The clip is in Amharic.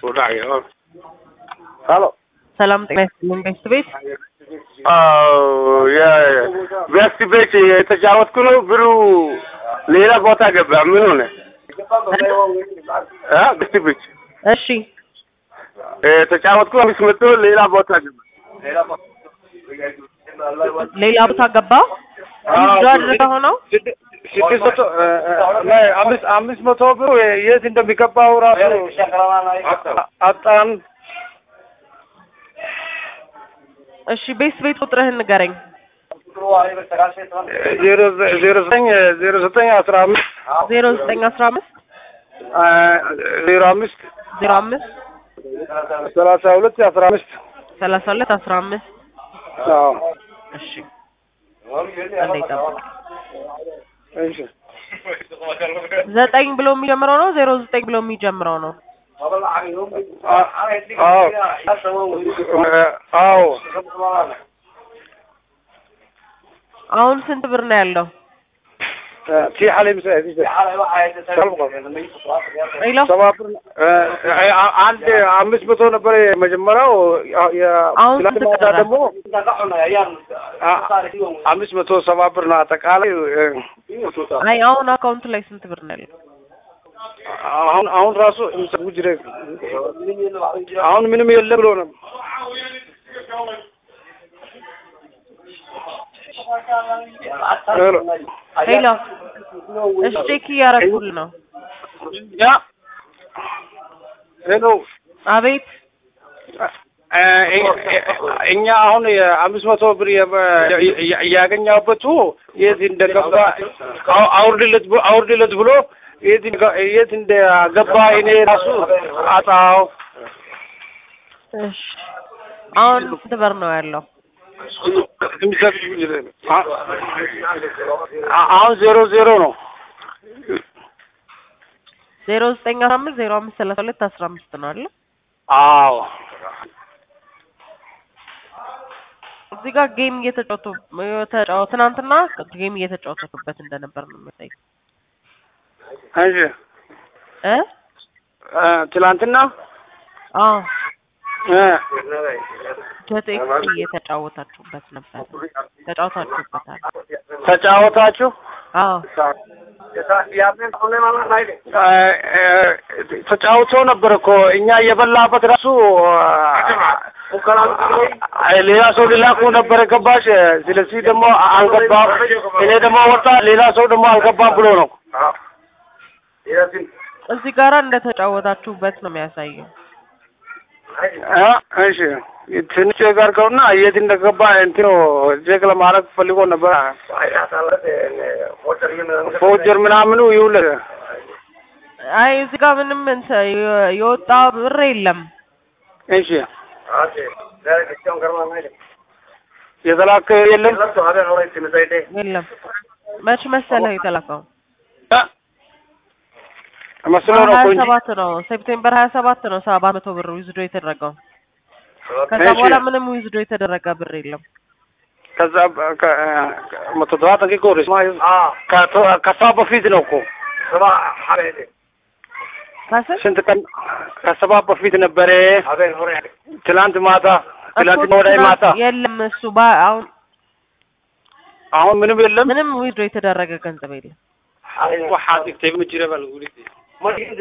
ሄሎ ሰላም ጤና ይስጥልኝ ቤስት ቤት ቤስት ቤት የተጫወትኩ ነው። ብሩ ሌላ ቦታ ገባ። ምን ሆነ? እ ቤስት ቤት እሺ የተጫወትኩ አምስት መቶ ሌላ ቦታ ገባ። ሌላ ቦታ ገባ ይዞ አድርገ ሆነው ስድስት መቶ አምስት አምስት መቶ ብሩ የት እንደሚገባው ራሱ አጣን። እሺ ቤስት ቤት ቁጥርህን ንገረኝ ዜሮ ዜሮ ዘጠኝ ዜሮ ዘጠኝ አስራ አምስት ዜሮ ዘጠኝ አስራ አምስት ዜሮ አምስት ዜሮ አምስት ሰላሳ ሁለት አስራ አምስት ሰላሳ ሁለት አስራ አምስት አዎ እሺ አንዴ ጠብቅ እሺ ዘጠኝ ብሎ የሚጀምረው ነው ዜሮ ዘጠኝ ብሎ የሚጀምረው ነው አዎ አሁን ስንት ብር ነው ያለው في حالي مساعد ሌላ ሰባ ብር አንድ አምስት መቶ ነበር የመጀመሪያው አሁን ስንት ትላንት ማታ ቀረ? ደግሞ አምስት መቶ ሰባ ብር ነው አጠቃላይ አይ አሁን አካውንት ላይ ስንት ብር ነው ያለው አሁን አሁን ራሱ ጉጅረ አሁን ምንም የለም ብሎ ነው ሌላ እሺ ቼክ እያደረኩልህ ነው ያ ሄሎ አቤት እኛ አሁን የአምስት መቶ ብር እያገኘበት የት እንደገባ አውርድለት ብሎ አውርድለት ብሎ የት እንደ- የት እንደገባ እኔ ራሱ አጣው። እሺ አሁን ስንት ብር ነው ያለው አሁን ዜሮ ዜሮ ነው። ዜሮ ዘጠኝ አስራ አምስት ዜሮ አምስት ሰላሳ ሁለት አስራ አምስት ነው አለ አዎ እዚህ ጋር ጌም እየተጫወቱ የተጫወ ትናንትና ጌም እየተጫወቱበት እንደነበር ነው የሚያሳይ እንጂ እ እ ትላንትና አዎ እ ጀቴክስ እየተጫወታችሁበት ነበር ተጫወታችሁበታል ተጫወታችሁ አዎ ተጫውቶ ነበር እኮ እኛ እየበላበት ራሱ ሌላ ሰው ሊላኩ ነበር ገባሽ። ስለዚህ ደግሞ አልገባም። እኔ ደግሞ ወጣ፣ ሌላ ሰው ደግሞ አልገባም ብሎ ነው። እዚህ ጋራ እንደተጫወታችሁበት ነው የሚያሳየው እ እሺ ትንሽ ቼክ አድርገውና የት እንደገባ እንትኑ ቼክ ለማድረግ ፈልጎ ነበር። ፎጀር ምናምኑ ይውል አይ እዚህ ጋር ምንም እንትን የ- የወጣ ብር የለም እሺ የተላከ የለም የለም መች መሰለህ የተላከው መስሎ ነው ሀያ እኮ እንጂ ሰባት ነው ሴፕቴምበር ሀያ ሰባት ነው ሰባት መቶ ብር ዊዝዶ የተደረገው ከዛ እሺ። በኋላ ምንም ዊዝዶ የተደረገ ብር የለም ከዛ በ- ከ- መቶ ሰባት ደቂቃ ወደ ከቶ- ከሷ በፊት ነው እኮ ከስር ስንት ቀን ከሰባ በፊት ነበረ። ትላንት ማታ ትላንት እኮ ወዳይ ማታ ትናንት የለም እሱ ባ- አሁን አሁን ምንም የለም። ምንም ዊዝዶ የተደረገ ገንዘብ የለም waxaad dhigtay ma jira baa lagu dhigtay